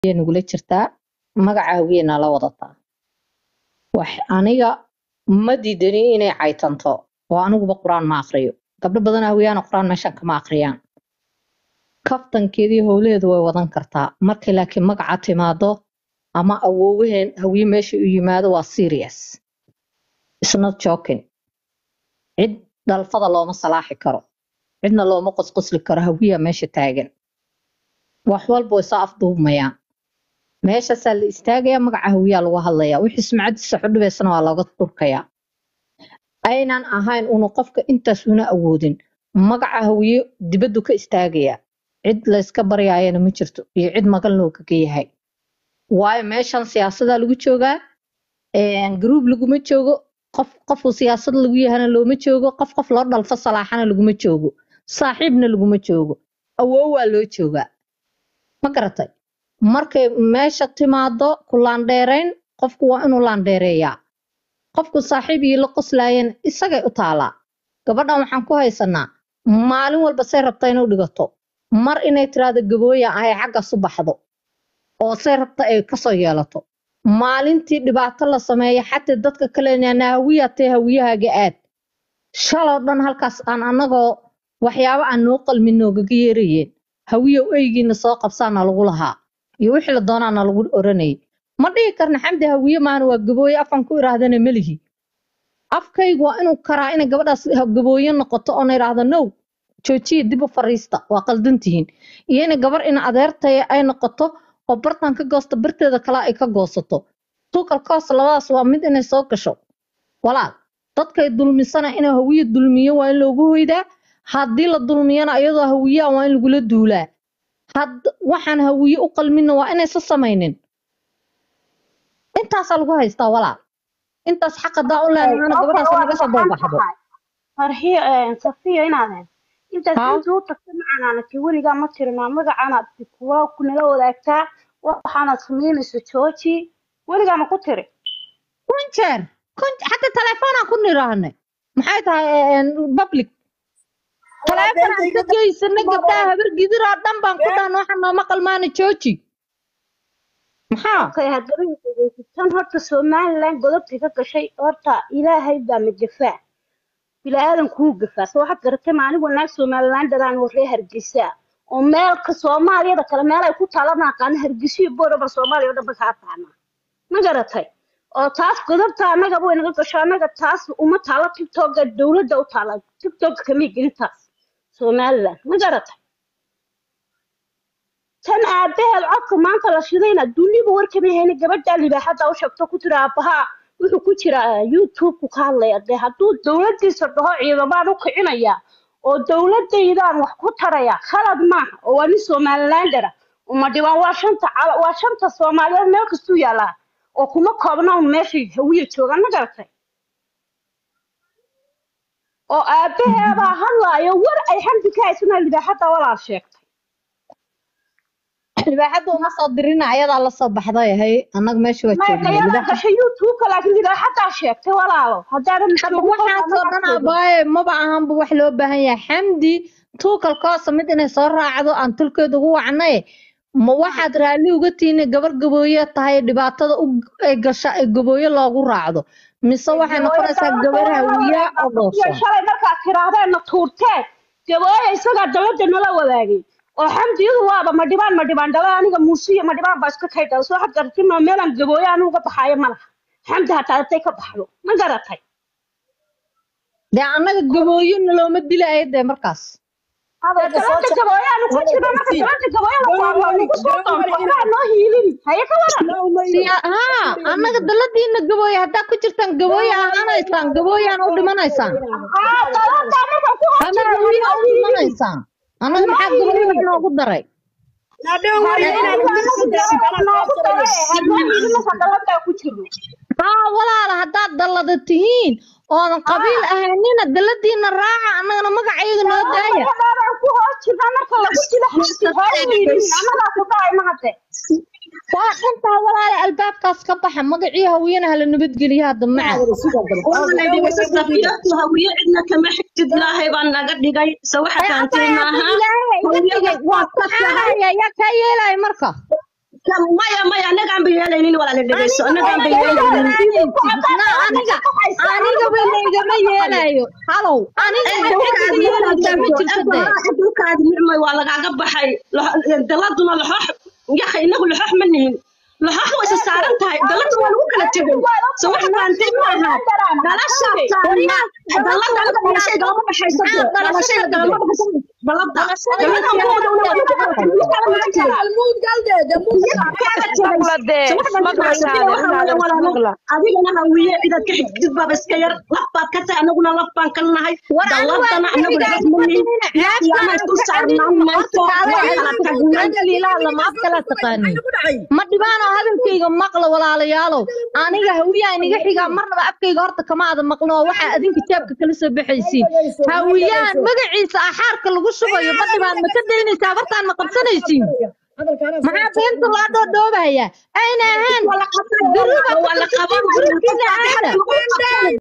hawiye nagula jirtaa magaca hawiyena la wadataa wax aniga ma diidani inay caytanto oo aniguba qur-aan ma aqriyo gabdho badan hawiyaana qur-aan meeshan kama aqriyaan kaftankeedii howleedu way wadan kartaa markay laakiin magaca timaado ama awoowaheen hawiye meesha u yimaado waa serious It's not joking cid dhalfada looma salaaxi karo cidna looma qosqosli karo hawiya meesha taagan wax walba way soo afduubmayaan meeshaasaa la istaagayaa magaca hawiyaa lagu hadlayaa wixii sumcadiisa xudhibaysana waa looga turkayaa aynan ahayn unu qofka intaas una awoodin magaca hawiye dibaddu ka istaagayaa cid layska baryaayana ma jirto iyo cid magan loogaga yahay waayo meeshan siyaasadaa lagu joogaa garuub laguma joogo qof qofuu siyaasad lagu yahana looma joogo qof qof loo dhalfo salaaxana laguma joogo saaxiibna laguma joogo awoow waa loo joogaa ma garatay markay meesha timaado ku laandheerayn qofku waa inuu laandheereeyaa qofku saaxiib iyo la qoslaayana isagay u taalaa gabadhan waxaan ku haysanaa maalin walba say rabta inuu dhigato mar inay tiraahdo gabooya ay xaggaas u baxdo oo say rabta ay kasoo yeelato maalintii dhibaato la sameeya xataa dadka kalena hawiya tee hawiyahaaga aad shaloo dhan halkaas aan anagoo waxyaabo aan noo qalmin noogaga yeerayeen hawiyow eygiina soo qabsaana lagu lahaa iyo wixii la doonaana lagu oranayay ma dhihi karna xamdi hawiye maana waa gabooye afan ku iraahdana melihi afkaygu waa inuu karaa inay gabadhaas gabooye noqoto oona idhaahdo now joojiya dib u fariista waa qaldantihiin iyo inay gabar ina adeertaya ay noqoto oo bartan ka goosto barteeda kale ay ka goosato tuukalkaas labadaas waa mid inay soo gasho walaal dadkay dulmisana inuu hawiye dulmiyo waa in loogu hoydaa haddii la dulmiyana iyadoo hawiyaa waa in lagula duulaa had waxaan hawiye u qalminna waa inaysa samaynin intaasaa lagu haystaa walaal intaas xaq hadaa u leenahana gabadhaas naga soo doobaxdo farxiyo safiyo inaadeen intaad haa inta u tagta macaanaanaki weligaa ma tirinaa magacaanaad kuwa kunala wadaagtaa waxaanaad samaynayso jooji weligaa ma ku tiri kun jeer kun xataa telefoonaan ku niraahne maxay tahay public teleefon aan ka geysana gabdhaha habar gidir oo dhan baan ku dhahan waxa nooma qalmaana jooji maxaa okay haddaba tan horta somaliland godobtii ka gashay horta ilaahay baa madafaa bilaadan kuu gafaa soo waxaad garatay maanigu naag somaliland dadaan horree hargeysa oo meelka soomaaliyada kale meel ay ku taala maaqaana hargeysa iyo booraba soomaaliya oo dhan ba kaa taana ma garatay oo taas godobta annagaba way naga gasho annaga taas uma taalo tiktoka dowladda u taala tiktoka kamay gelin taas somaliland ma garatay tan aabaheed codka maanta la shidayna duniba warkama hayna gabadha libaaxadda u sheegto ku tiri aabaha wuxuu ku jira youtube-ku ka hadlaya dee hadduu dowladdiisa dhaho ciidamaan u kicinaya oo dowladdaydaan wax ku taraya khalad maaha oo waa nin somalilander ah uma dhibaan waa shanta cala waa shanta soomaaliyeed meel kastuu yaalaa oo kuma koobna un meeshay hawiya joogaan ma garatay oo aabaheedaa hadlaayo war ay xamdi ka haysana libaaxadda walaal sheegtay libaaxadda uma soo dirina ayadaa la soo baxday hay annaga meesha waa maya joognay ayadaa libaaxa gashay youtube-ka laakiin libaaxaddaa sheegtay walaalo haddaadan hadda joogin waxaasoo dhan abaaye maba ahanba wax loo baahan yahay xamdi tuukalkoosa mid inay soo raacdo aan tulkeeda ugu wacnay ma waxaad raalli uga tihiin gabar gabooye tahay dhibaatada u ay gasha ay gabooye loogu raacdo mise waxay noqonaysaa gabar hawiya oo iyo dhoosan shalay markaad tirahdeen na tuurteen gabooya isagaa dowladda nala wadaagay oo xamdiyadu waaba ma dhibaan ma dhibaan dhala aniga muuse iyo ma dhibaan baa iska kay dhala soo waxaad garatay ma meelaan gabooye anigu uga baxaayo ma laha xamdi hataa hadday ka baxdo ma garatay dee annaga gabooye nalooma dilaayo dee markaas dee dalada gabooye aanu ku jirno marka dalada gabooye la saaro waa nagu soo doonto waxbaa noo hiilin haye ka waran Siya- haa annaga daladiina gabooye haddaa ku jirtaan gabooye ahaanaysaan gabooyaan u dhimanaysaan haa dalada markaan ku ama horjiro hawiye u dhimanaysaan annaga maxaa gabooye wax noogu daray haa walaala haddaad dallada tihiin oodan qabiil ahaynina dalladiina raaca annagana magacayaga noo daaya waa dhantaa walaala albaabkaas ka baxa magacii hawiyana hala nabadgeliya hadda maca safiyadu hawiye cidna kama xigtid ilaahay baa naga dhigay se waxa ee fahamtay abaya maaha ilaahay iga dhigay waa saxaanaya yaa kaa yeelaya marka maya maya anagaan ba yeelaynin walaala dhegeyso aniga anagaan ba way yeelaynin yeelaysid na aniga aniga way laygama yeelayo halow aniga cidda yeelaysaa ma jirto dee dhulkaadi nicmay waa lagaaga baxay Lox- daladuna laxoox yaqa inagu laxoox ma nihin laxoox way isa saaran tahay dalada waa lagu kala tegay so wax faantay maaha dhalasha taana dalada anaga dhalashay galama baxayso dee. dhalashay galama baxayso dalada dalada mooda una waa lagu kala tegay adigana hawiye cidaad ka xigtid baaba iska yar laf baad ka tahay anaguna laf baan ka nahay war anigu daladana waan anagu xilligaas laxoox ma ma nihin dhihin yaqiyaama isku saarnaan mayso waa kala tagnay daliilaa lama af kala taqaanin ma dhibaano hadalkayga maqla walaalayaalow aniga hawiyaa iniga xigaa marnaba afkayga horta kama ada maqlo oo waxaa adinka jaabka kala soo baxaysiin hawiyaan magaciisa axaarka lagu shubayo ma dhibaan ma ka daynaysaa bartaan ma qabsanaysiin maxaa beenta loo dhoodhoobaya ayna ahaan wala qaban duruba wala qaban durubkiina aada